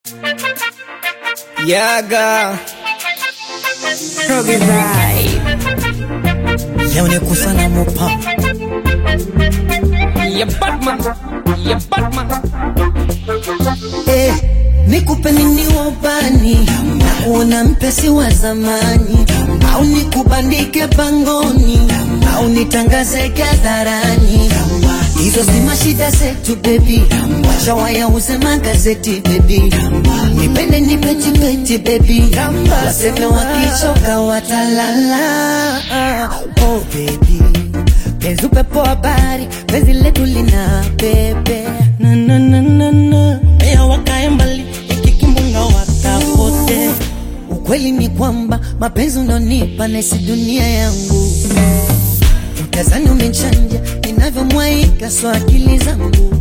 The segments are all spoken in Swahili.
Yaga Roge vibe. leo ni kusana mopa Ya Batman. Ya Batman. Eh, nikupe nini wabani na kuona mpesi wa zamani au nikubandike pangoni au nitangaze hadharani hizo si mashida zetu bebi wacha wayauze magazeti bebi nipende nipetipeti bebi waseme wakichoka watalala oh bebi penzi upepo habari penzi letu lina bebe na na na na na Mea wakae mbali ikikimbunga wakapote Ukweli ni kwamba mapenzi unaonipa nesi dunia yangu, utazani umechanja ninavyomwaika so akili zangu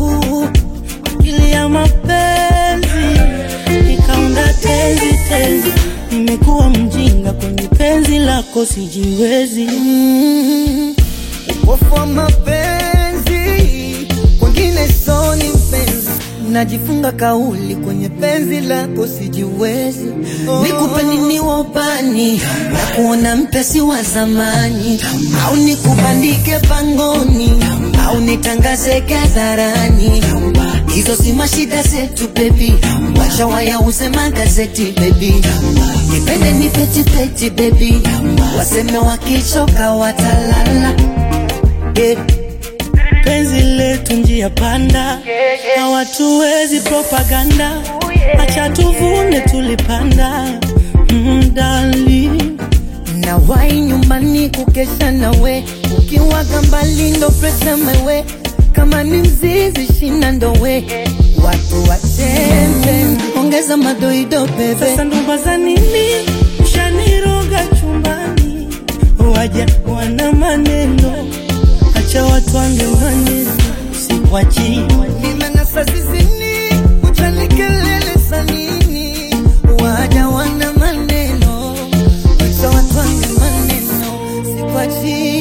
akili ya mapenzi ikaunda tenzi tenzi nimekuwa mjinga kwenye penzi lako sijiwezi Mm, upofu wa mapenzi kwengine soni mpenzi najifunga kauli kwenye penzi lako sijiwezi nikupe nini wabani na kuona mpesi wa zamani au nikubandike pangoni au nitangaze hadharani hizo si mashida zetu bebi wacha wayauze magazeti bebi nipende nipetipeti bebi waseme wakichoka watalala yeah. penzi letu njia panda hawatuwezi propaganda acha tuvune tulipanda mm, darling. na wai nyumbani kukesha nawe ukiwaga mbali ndo presa mewe kama ni mzizi shina ndowe watu wachembe ongeza madoido bebe Sasa ndoba za nini ushaniroga chumbani, waja wana maneno, acha watu wange maneno, sikwachi nimenasa zizini uchanikelele sanini waja wana maneno wacha watu wange maneno sikwachi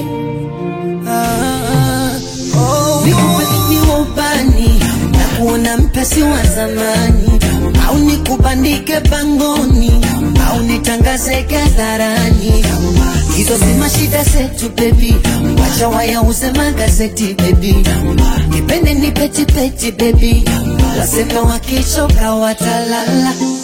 ah, oh, nikupeleki ubani na kuona mpesi wa zamani au nikubandike pangoni au nitangaze hadharani hizo si mashida zetu bebi wacha wayauze magazeti bebi nipende nipetipeti bebi waseme wakichoka watalala